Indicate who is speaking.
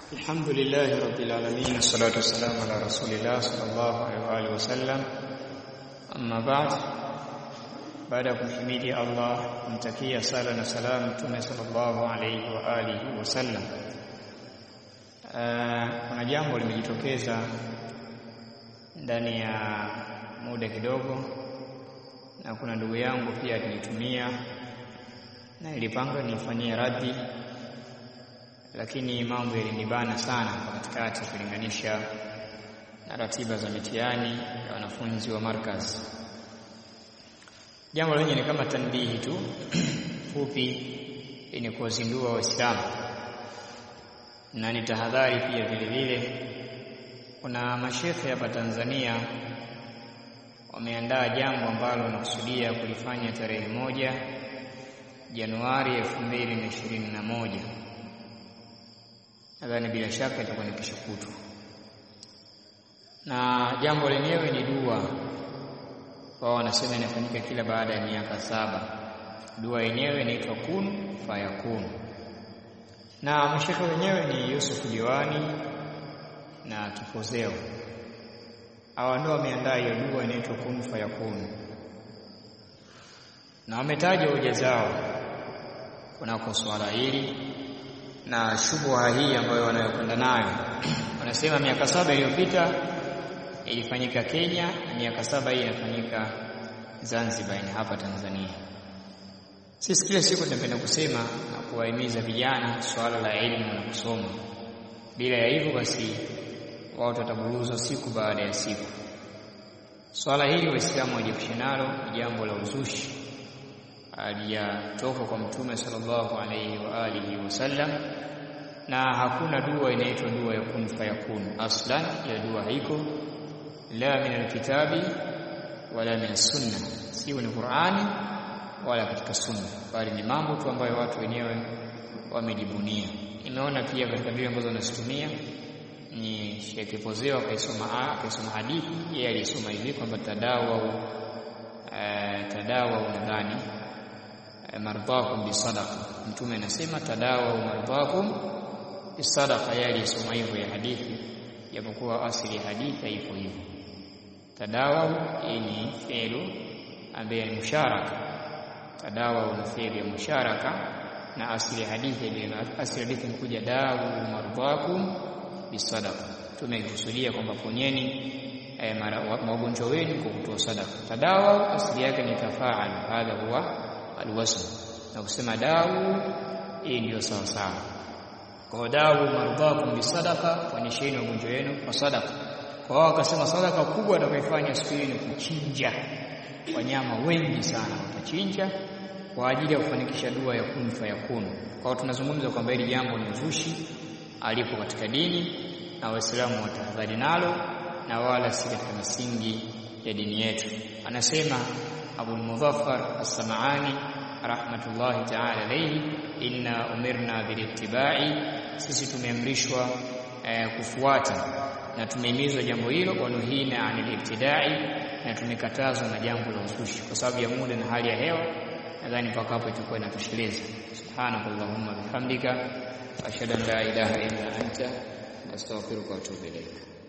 Speaker 1: الحمد لله رب العالمين والصلاة والسلام على رسول الله صلى الله عليه وآله وسلم أما بعد baada ya kumhimidi Allah kumtakia sala na salamu Mtume sallallahu alayhi wa alihi wasallam. Kuna jambo limejitokeza ndani ya muda kidogo, na kuna ndugu yangu pia alinitumia na ilipanga nifanyie raddi, lakini mambo yalinibana sana kwa katikati kulinganisha na ratiba za mitihani ya wanafunzi wa markaz. Jambo lenye ni kama tanbihi tu fupi yenye kuwazindua Waislamu na ni tahadhari pia vile vile. Kuna mashekhe hapa Tanzania wameandaa jambo ambalo wanakusudia kulifanya tarehe moja Januari elfu mbili na ishirini na moja. Nadhani bila shaka itakuwa ni kesho kutwa, na jambo lenyewe ni dua wao wanasema inafanyika kila baada ya miaka saba. Dua yenyewe inaitwa kun fayakun, na mashekhe wenyewe ni Yusuf Diwani na Kipozeo. Hawa ndio wameandaa hiyo dua inaitwa kun fayakun, na wametaja hoja zao kunako swala hili na shubha hii ambayo wanayokwenda nayo. Wanasema miaka saba iliyopita ilifanyika Kenya na miaka saba hii inafanyika Zanzibar ni hapa Tanzania. Sisi kila siku tunapenda kusema na kuwahimiza vijana swala la elimu na kusoma. Bila ya hivyo basi watu wataburuzwa siku baada ya siku. Swala hili Waislamu wajiepushe nalo, ni jambo la uzushi aliyatoka kwa Mtume sallallahu alaihi wa alihi wasallam, na hakuna dua inaitwa dua ya kun fayakun. Aslan ya dua haiko la min alkitabi wala min sunna, sio ni Qur'ani wala katika sunna, bali ni mambo tu ambayo watu wenyewe wamejibunia. Nimeona pia katika vile ambazo wanazitumia ni Sheikh Kipozeo akaisoma akaisoma hadithi, yeye alisoma hivi kwamba tadawa tadawa nadhani mardhakum bisadaqa, Mtume anasema tadawa mardhakum bisadaqa, yeye alisoma hivyo ya hadithi, japokuwa asili ya hadithi haipo hivyo tadawa hii ni fi'lu ambaye ni musharaka. Tadawa ni fi'lu ya musharaka, na asili hadithi ile asili hadithi imekuja dawu mardhakum bisadaqa. Tumekusudia kwamba ponyeni magonjwa wenu kwa kutoa sadaka. Tadawa asili yake ni tafaal, hadha huwa alwasl, na kusema dawu hii ndio sawa sawa. Kwa dawu mardhakum bisadaqa, ponyesheni magonjwa yenu kwa sadaka kwa wao wakasema sadaka kubwa atakayofanya siku hiyo ni kuchinja wanyama wengi sana, watachinja kwa ajili ya kufanikisha dua ya kun fayakun. Kwa hiyo tunazungumza kwamba hili jambo ni uzushi alipo katika dini, na Waislamu watahadhari nalo, na wala si katika misingi ya dini yetu. Anasema Abu Mudhaffar As-Sam'ani rahmatullahi ta'ala alayhi, inna umirna bilittibai, sisi tumeamrishwa eh, kufuata na tumehimizwa jambo hilo, wanuhina anil ibtidai, na tumekatazwa na jambo la uzushi. Kwa sababu ya muda na hali ya hewa, nadhani mpaka hapo itakuwa inatosheleza. Subhanakallahumma bihamdika ashhadu an la ilaha illa anta astaghfiruka wa atubu ilaik.